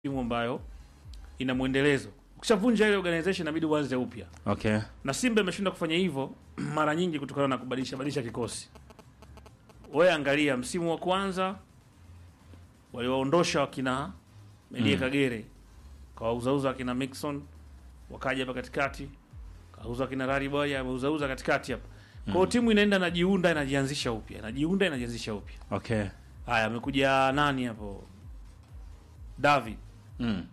timu ambayo ina mwendelezo. Ukishavunja ile organization inabidi uanze upya, Okay. na Simba imeshindwa kufanya hivyo mara nyingi kutokana na kubadilisha badilisha kikosi. Wewe angalia msimu wa kwanza waliwaondosha wakina Medie Kagere, kawauzauza wakina Mixon, wakaja hapa katikati, kauza wakina Rari Boy, ameuzauza katikati hapa. Kwa hiyo timu inaenda inajiunda, inajianzisha upya, inajiunda, inajianzisha upya. Okay. Haya, amekuja nani hapo? David Mm.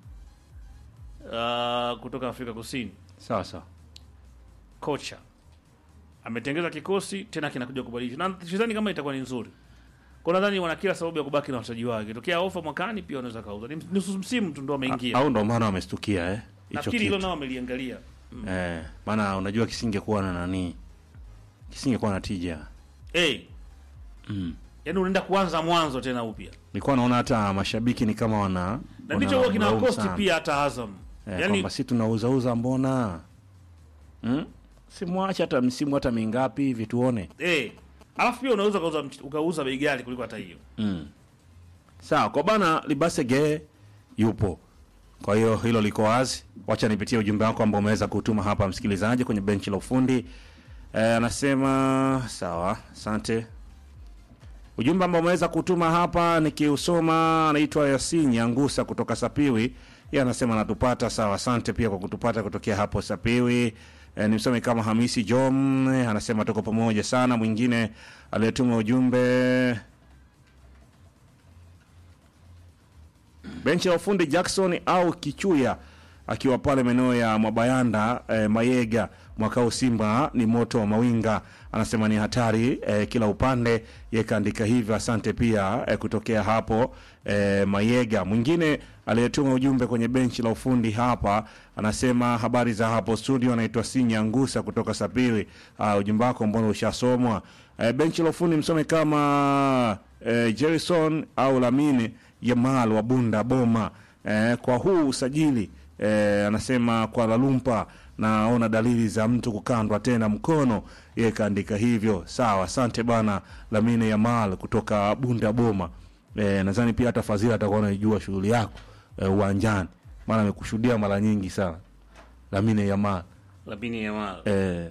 uh, kutoka Afrika Kusini, Sawa sawa. kocha ametengeza kikosi tena kinakuja kubadilisha, na sidhani kama itakuwa ni nzuri. Kwa nadhani wana kila sababu ya kubaki na wachezaji wake. Tokea ofa mwakani pia wanaweza kauza, ni nusu msimu tu ndo ameingia. Au ndo maana wamestukia eh? Hicho Nafikiri hilo kitu. nao wameliangalia. Eh, maana unajua kisingekuwa na nani? Kisingekuwa na tija. Hey, Mm. yani unaenda kuanza mwanzo tena upya, Nilikuwa naona hata mashabiki ni kama wana na ndicho huwa kina wanamlaumu kosti sana. pia hata Azam Eh, yani kwamba si tunauzauza mbona? Mm? Simwache hata msimu hata mingapi hivi tuone. eh, alafu pia unaweza ukauza ukauza bei ghali kuliko hata hiyo. Mm. Sawa, kwa bana Libasege yupo. Kwa hiyo hilo liko wazi. Wacha nipitie ujumbe wako ambao umeweza kutuma hapa msikilizaji kwenye benchi la ufundi. Eh, anasema sawa, asante. Ujumbe ambao umeweza kutuma hapa nikiusoma, anaitwa Yasin Yangusa kutoka Sapiwi. Yeye anasema anatupata sawa, asante pia kwa kutupata kutokea hapo Sapiwi. E, nimsome kama Hamisi Jom eh, anasema tuko pamoja sana. Mwingine aliyetuma ujumbe benchi la ufundi Jackson au Kichuya akiwa pale maeneo ya Mwabayanda eh, Mayega mwaka huu Simba ni moto wa mawinga, anasema ni hatari eh, kila upande. Yeye kaandika hivyo, asante pia eh, kutokea hapo eh, Mayega. Mwingine aliyetuma ujumbe kwenye benchi la ufundi hapa anasema habari za hapo studio, anaitwa Sinya Ngusa kutoka Sapiri. Uh, ujumbe wako mbona ushasomwa? Eh, benchi la ufundi msome kama eh, Jerison au Lamine Yamal wa Bunda Boma eh, kwa huu usajili eh, anasema kwa Lalumpa naona dalili za mtu kukandwa tena mkono. Yeye kaandika hivyo. Sawa, asante bana Lamine Yamal kutoka Bunda Boma. Eh, nadhani pia hata Fadhila atakuwa anaijua shughuli yako eh, uwanjani, maana amekushuhudia mara nyingi sana Lamine Yamal Labini Yamal eh,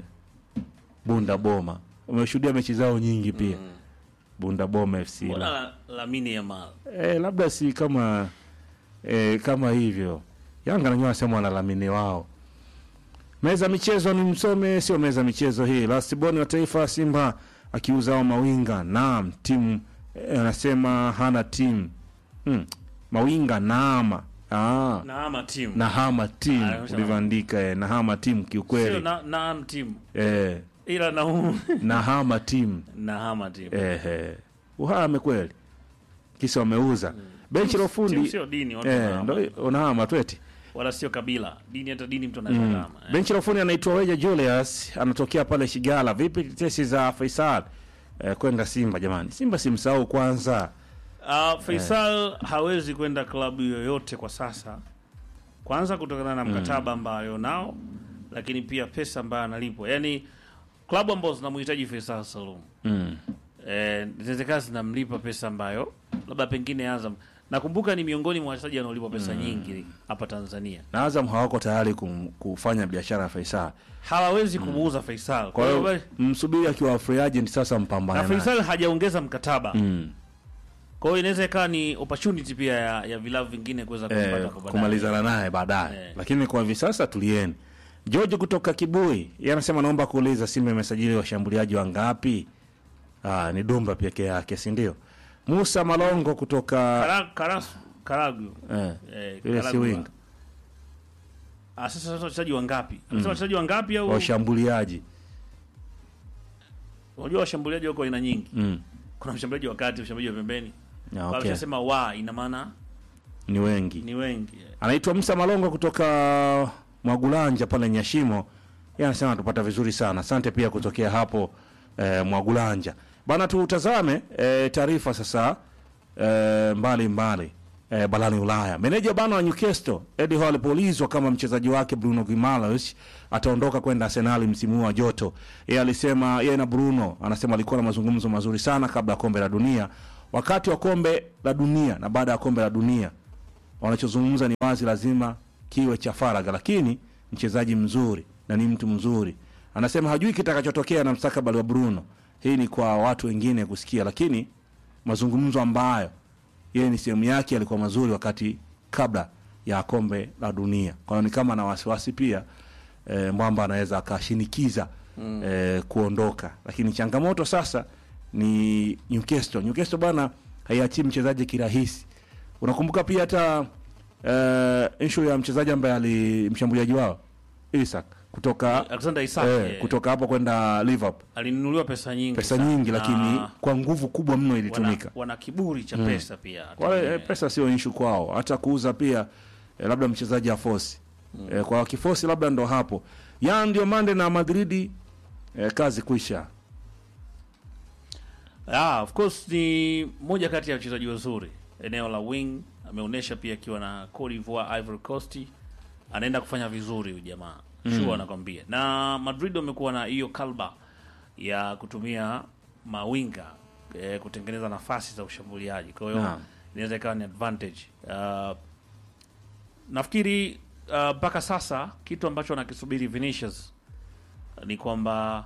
Bunda Boma, umeshuhudia mechi zao nyingi pia Bunda Boma FC mbona la- Lamini Yamal Eh, labda si kama eh, kama hivyo Yanga nanyewe wanasema wana lamini wao. Meza michezo ni msome, sio meza michezo hii. Lastiboni wa taifa Simba akiuza wa mawinga. Naam, timu eh, anasema hana timu. Hmm. Mawinga naama. Ah, na ama timu na hama Ah, timu unasema- ulivyoandika eh, na hama timu sio kiukweli. na na am timu Eh, ila na huu na hama timu. na hama timu Eh, uhame kweli. Kisa wameuza. Benchi la timu ufundi sio dini watu Eh, wanahama. ndo unahama tweti. wala sio kabila dini hata dini mtu anaweza kama eh. Benchi la ufundi anaitwa Weja Julius, anatokea pale Shigala. Vipi tetesi za Faisal eh, kwenda Simba? Jamani, Simba simsahau kwanza. Uh, Faisal hawezi kwenda klabu yoyote kwa sasa, kwanza kutokana na mkataba ambayo nao, lakini pia pesa ambayo analipwa. Yani klabu ambazo zinamhitaji Faisal Salum Mm. eh, zinawezekana zinamlipa pesa ambayo labda pengine Azam, nakumbuka ni miongoni mwa wachezaji wanaolipwa pesa nyingi hapa Tanzania. Na Azam hawako tayari kum, kufanya biashara ya Faisal, Hawawezi kumuuza Faisal, kwa kwa hiyo hiyo bali- msubiri akiwa free agent sasa, mpambane na naye. Faisal hajaongeza mkataba Mm. kwa hiyo inaweza ikawa ni opportunity pia ya, ya vilabu vingine kuweza kumpata Eh, kwa baadaye. kumalizana naye baadaye Eh. lakini kwa hivi sasa tulieni. George kutoka Kibui yeye anasema naomba kuuliza Simba imesajili washambuliaji wangapi? Ah, ni Dumba peke yake, si ndio? Musa Malongo kutoka Kara- Karasu Karagu eh, eh, ile si Karagu. winga Ah, sasa sasa wachezaji wangapi? Sasa wachezaji wangapi au washambuliaji unajua washambuliaji wako aina nyingi. mm. Kuna mshambuliaji wa kati, mshambuliaji wa pembeni. Ya, Kwa okay. okay. Sema wa ina maana ni wengi. ni wengi. Anaitwa Musa Malongo kutoka Mwagulanja pale Nyashimo, yeye anasema tupata vizuri sana. Asante pia kutokea hapo eh, Mwagulanja bana. Tutazame eh, taarifa sasa eh, mbali mbali eh, barani Ulaya. Meneja bana wa Newcastle Eddie Howe alipoulizwa kama mchezaji wake Bruno Guimaraes ataondoka kwenda Arsenal msimu huu wa joto, yeye alisema yeye na Bruno anasema alikuwa na mazungumzo mazuri sana kabla ya kombe la dunia, wakati wa kombe la dunia na baada ya kombe la dunia wanachozungumza ni wazi, lazima kiwe cha faragha, lakini mchezaji mzuri na ni mtu mzuri. Anasema hajui kitakachotokea na mstakabali wa Bruno. Hii ni kwa watu wengine kusikia, lakini mazungumzo ambayo yeye ni sehemu yake yalikuwa mazuri wakati kabla ya kombe la dunia. Kwa hiyo ni kama na wasiwasi pia e, Mwamba anaweza akashinikiza mm. e, kuondoka, lakini changamoto sasa ni Newcastle. Newcastle bwana haiachii mchezaji kirahisi. Unakumbuka pia hata e, issue ya mchezaji ambaye ali mshambuliaji wao Isak kutoka Alexander Isak e, eh, kutoka hapo kwenda Liverpool, alinunuliwa pesa nyingi pesa sana. nyingi, lakini Na kwa nguvu kubwa mno wana, ilitumika. wana kiburi cha pesa pia Wale eh, pesa sio issue kwao, hata kuuza pia eh, labda mchezaji afosi eh, kwa kifosi labda ndo hapo ya ndio Mande na Madridi eh, kazi kuisha. Ah, of course ni moja kati ya wachezaji wazuri eneo la wing. Ameonyesha pia akiwa na Cote d'Ivoire, Ivory Coast, anaenda kufanya vizuri huyu jamaa mm. Sure anakwambia, na Madrid wamekuwa na hiyo kalba ya kutumia mawinga eh, kutengeneza nafasi za ushambuliaji, kwa hiyo Naam. inaweza ikawa ni advantage uh, nafikiri uh, mpaka sasa kitu ambacho anakisubiri Vinicius ni kwamba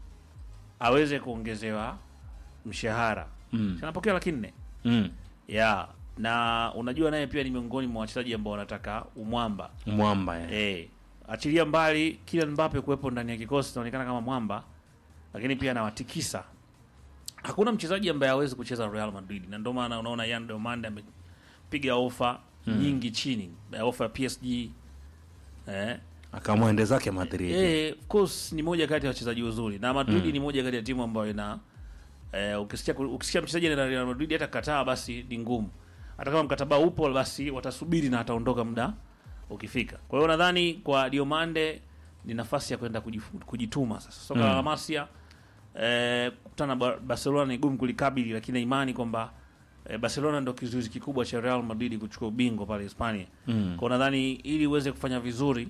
aweze kuongezewa mshahara Mm. Si anapokea laki nne Mm. ya na unajua naye pia ni miongoni mwa wachezaji ambao wanataka umwamba Mwamba eh. eh, achilia mbali Kylian Mbappe kuwepo ndani ya kikosi inaonekana kama mwamba, lakini pia anawatikisa. Hakuna mchezaji ambaye hawezi kucheza Real Madrid, na ndio maana unaona Yan Diomande amepiga ofa nyingi chini ya ofa ya PSG eh, Akamwende zake Madrid. Eh, of course ni moja kati ya wachezaji wazuri na Madrid Mm. ni moja kati ya timu ambayo ina eh, ukisikia ukisikia mchezaji anaenda Real Madrid hata kataa basi ni ngumu. Hata kama mkataba upo basi watasubiri na ataondoka muda ukifika. Kwa hiyo nadhani kwa Diomande ni nafasi ya kwenda kujifu- kujituma sasa. Soka la Mm. La Masia eh, kukutana na Bar- Barcelona ni gumu kulikabili, lakini na imani kwamba eh, Barcelona ndio kizuizi kikubwa cha Real Madrid kuchukua ubingwa pale Hispania. Mm. Kwa nadhani ili uweze kufanya vizuri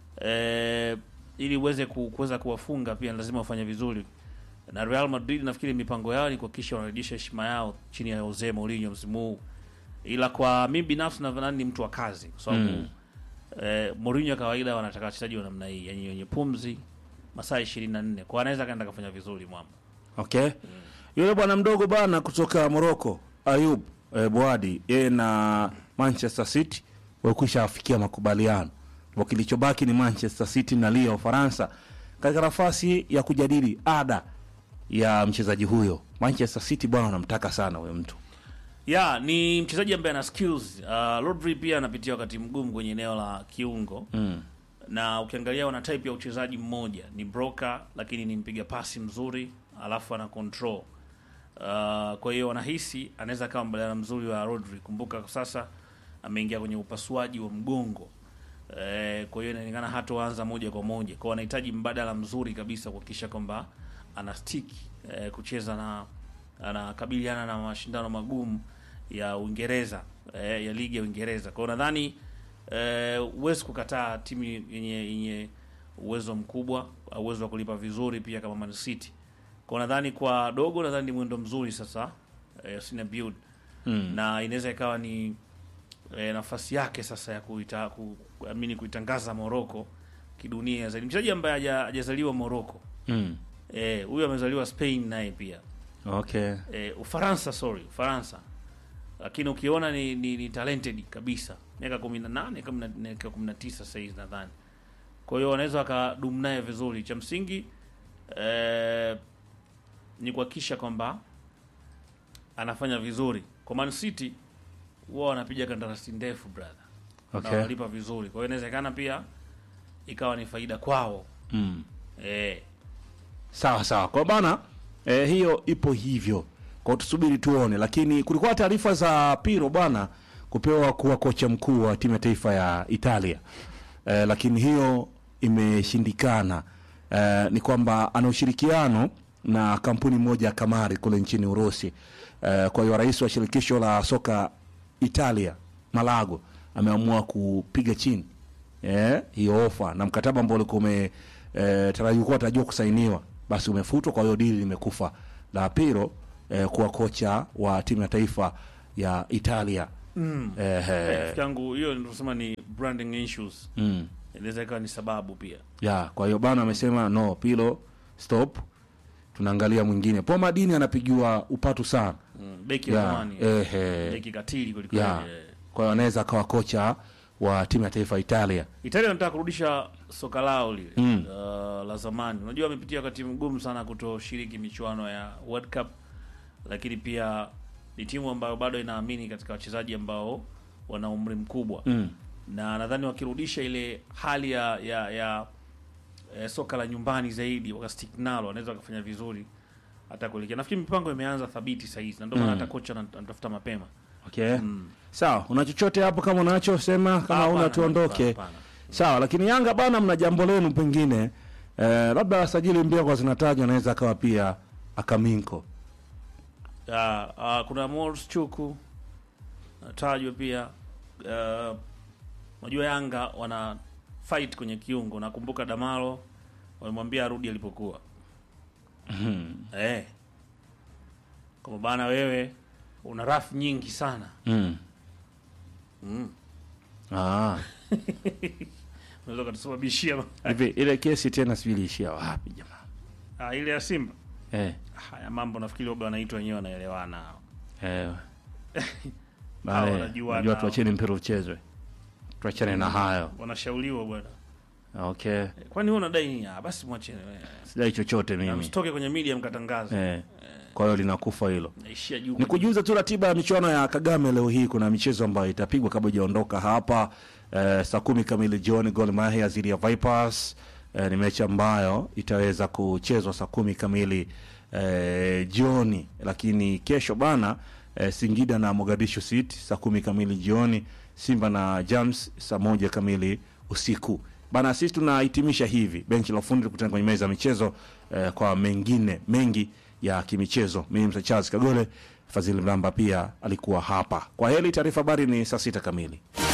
eh, ili uweze ku- kuweza kuwafunga pia lazima ufanye vizuri. Na Real Madrid nafikiri mipango yao ni kuhakikisha wanarejesha heshima yao chini ya Jose Mourinho msimu huu. Ila kwa mimi binafsi nadhani ni mtu wa kazi kwa sababu Mm. eh, Mourinho kawaida wanataka wachezaji wa namna hii, yani wenye pumzi masaa 24. Kwa anaweza kaenda kafanya vizuri mwamba. Okay. Yule bwana mdogo bana kutoka Morocco, Ayub eh, Boadi, yeye na Manchester City wakwisha afikia makubaliano. Kwa kilichobaki ni Manchester City na Lille ya Ufaransa katika nafasi ya kujadili ada ya mchezaji huyo. Manchester City bwana wanamtaka sana huyo mtu. Ya, ni mchezaji ambaye ana skills. Uh, Rodri pia anapitia wakati mgumu kwenye eneo la kiungo. Mm. na ukiangalia wana type ya uchezaji mmoja ni broker lakini ni mpiga pasi mzuri alafu ana control uh, kwa hiyo wanahisi anaweza kama mbadala mzuri wa Rodri kumbuka kwa sasa ameingia kwenye upasuaji wa mgongo eh, kwa hiyo inaonekana hatoanza moja kwa moja kwa hiyo wanahitaji mbadala mzuri kabisa kuhakikisha kwamba ana stick eh, kucheza na anakabiliana na mashindano magumu ya Uingereza eh, ya ligi ya Uingereza kwa hiyo nadhani eh, huwezi kukataa timu yenye yenye uwezo mkubwa au uwezo wa kulipa vizuri pia kama Man City. Kwa nadhani kwa dogo nadhani ni mwendo mzuri sasa eh, sina build Mm. na inaweza ikawa ni eh, nafasi yake sasa ya kuita, ku, amini kuitangaza Morocco kidunia zaidi. Mchezaji ambaye haja- hajazaliwa Morocco Mm. eh, huyu amezaliwa Spain naye pia Okay. eh, Ufaransa, sorry, Ufaransa, lakini ukiona ni, ni, ni talented kabisa, miaka kumi na nane kama miaka kumi na tisa sasa hizi nadhani. Kwa hiyo wanaweza wakadumu naye vizuri. Cha msingi eh, ni kuhakikisha kwamba anafanya vizuri. Kwa Man City huwa wanapiga kandarasi ndefu brother, na Okay. wanalipa vizuri, kwa hiyo inawezekana pia ikawa ni faida kwao Mm. eh. Sawa sawa. Kwa bana eh, hiyo ipo hivyo. Kwa tusubiri tuone, lakini kulikuwa taarifa za Piro bwana kupewa kuwa kocha mkuu wa timu ya taifa ya Italia. Eh, lakini hiyo imeshindikana. Eh, ni kwamba ana ushirikiano na kampuni moja ya kamari kule nchini Urusi. Eh, kwa hiyo rais wa shirikisho la soka Italia Malago ameamua kupiga chini eh, hiyo ofa na mkataba ambao ulikuwa ume eh, tarajiwa kuwa tarajiwa kusainiwa basi umefutwa. Kwa hiyo dili limekufa la Piro eh, kuwa kocha wa timu ya taifa ya Italia, mm. Ehe. rafiki yangu hiyo tunasema ni branding issues Mm. inaweza ikawa ni sababu pia ya kwa hiyo bana amesema no pilo stop tunaangalia mwingine po madini anapigiwa upatu sana mm. beki wa ya zamani ehe beki katili kwelikweli ya eh. kwa hiyo anaweza akawa kocha wa timu ya taifa ya Italia Italia wanataka kurudisha soka lao lile Mm. uh, la zamani. Unajua wamepitia wakati mgumu sana kutoshiriki michuano ya World Cup, lakini pia ni timu ambayo bado inaamini katika wachezaji ambao wana umri mkubwa mm. na nadhani wakirudisha ile hali ya ya, ya eh, soka la nyumbani zaidi wakastick nalo wanaweza wakafanya vizuri hata kuelekea. Nafikiri mipango imeanza thabiti sasa hizi, na ndio maana Mm. hata kocha anat- anatafuta mapema. okay Mm. sawa una chochote hapo kama unacho sema kama Hapana, una tuondoke hapana. sawa lakini yanga bana mna jambo lenu pengine eh, labda sajili mbia kwa zinatajwa anaweza akawa pia akaminko Ya, ah, kuna Morris Chuku natajwa pia. Ah, Unajua Yanga wana fight kwenye kiungo. Nakumbuka Damaro wamemwambia arudi alipokuwa eh, kama bana, wewe una rafu nyingi sana mm. mm. ah. unaweza ukatusababishia ma- hivi ile kesi tena sijui iliishia wapi jamaa ah, ile ya Simba. eh. Haya mambo nafikiri waga wanaitwa wenyewe wanaelewana hao. Eh. Hao Bale, wanajua najua nao. tuacheni mpira uchezwe tuachane na hayo wanashauriwa bwana. okay Eh, Kwani wewe unadai nini? Ah, basi mwacheni wewe. sidai chochote Na mimi msitoke kwenye media mkatangaza. eh. kwa hiyo linakufa hilo Naishia juu. ni kujuza tu ratiba ya michuano ya Kagame leo hii. Kuna michezo ambayo itapigwa kabla hujaondoka hapa eh, saa kumi kamili jioni, Gor Mahia dhidi ya Vipers eh, ni mechi ambayo itaweza kuchezwa saa kumi kamili eh, jioni, lakini kesho bana eh, Singida na Mogadishu City saa kumi kamili jioni, Simba na Jams saa moja kamili usiku bana. Sisi tunahitimisha hivi benchi la ufundi, tukutana kwenye meza ya michezo eh, kwa mengine mengi ya kimichezo. Mimi Msa Charles Kagole, Fadhili Mlamba pia alikuwa hapa. Kwa heli, taarifa habari ni saa sita kamili.